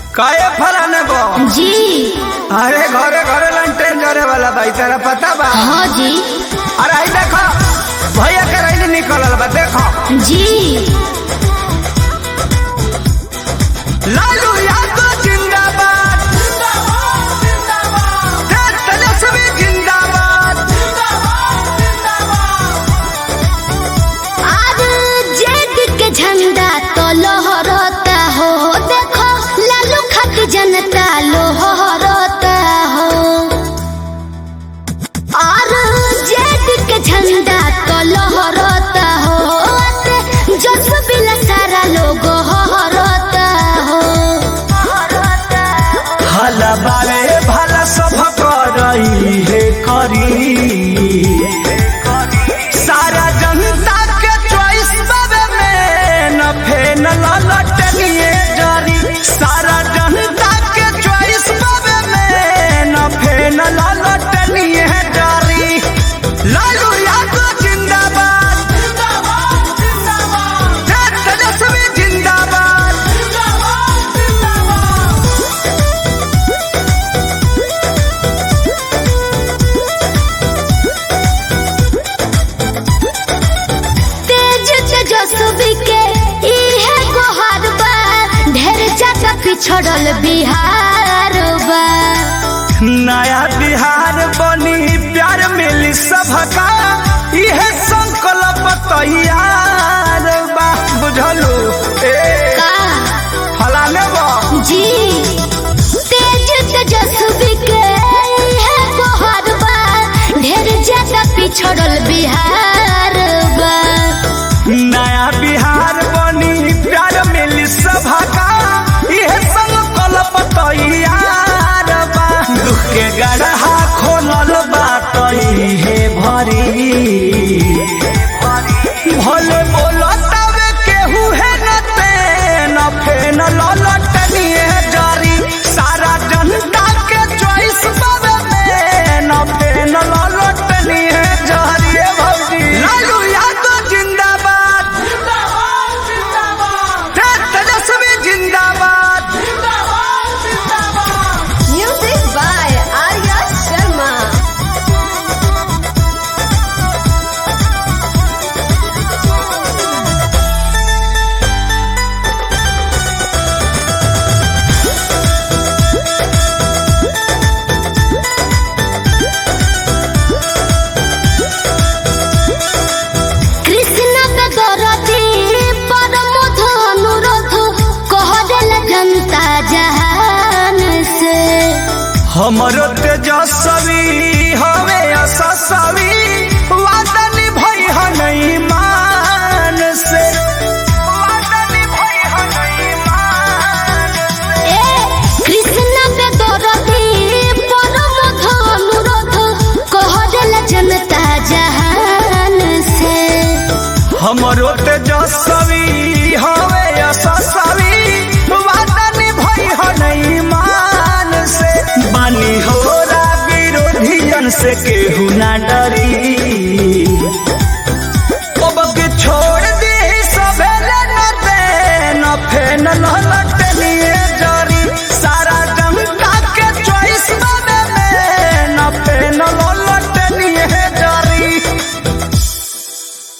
काहे फलाने बो जी अरे घरे घरे लंटेन जरे वाला भाई तेरा पता बा हाँ जी अरे आई देखो भैया के रैली निकलल बा देखो जी लालू यादव जिंदाबाद तेज तेजस्वी जिंदाबाद आज जेद के झंडा तो लहरता हो देखो लालू खत जनता लोहरता हो और जेद के झंडा तो लहरता हो जस बिला सारा लोग हरता हो हला बारे भला सब करई हे करी सारा जनता के चॉइस बाबे में न फेन ललटनिए जरी सारा जनता के चॉइस बाबे में न फेन ललटनिए जरी लालू यादव जिंदाबाद जिंदाबाद जिंदाबाद तेज तेजस्वी जिंदाबाद जिंदाबाद जिंदाबाद तेज तेजस्वी के इहे गोहार बा ढेर ज्यादा पिछड़ल बिहार बा नया बिहार बनी प्यार मिली सबका इहे संकल्प तैयार बा बुझलू ए का फलाने बा जी तेज तेजस्वी के इहे गोहार बा ढेर ज्यादा पिछड़ल बिहार बा नया बिहार बनी प्यार मिली सबका इहे संकल्प तैयार बा दुख के गढ़ा खोलल बा तइहे भरी भले बोलो तबे केहू है न ते न फेन ललटनिए जारी सारा जनता के चॉइस बाबे में न फेन ललटनिए जारी ए भौजी लालू यादव जिंदाबाद जिंदाबाद जिंदाबाद तेज तेजस्वी जिंदाबाद जिंदाबाद जिंदाबाद म्यूजिक बाय आर्या शर्मा कृष्ण पे दरदी परमोध अनुरोध कह देल जनता जहान से हमरो तेजस्वी हवे असस्वी वादा निभई हनई मान से वादा निभई हनई मान से ए कृष्ण पे दरदी परमोध अनुरोध कह देल जनता जहान से हमरो तेजस्वी हवे असस्वी वादा निभई हनई मान से बानी होरा विरोधियन से केहू ना डरी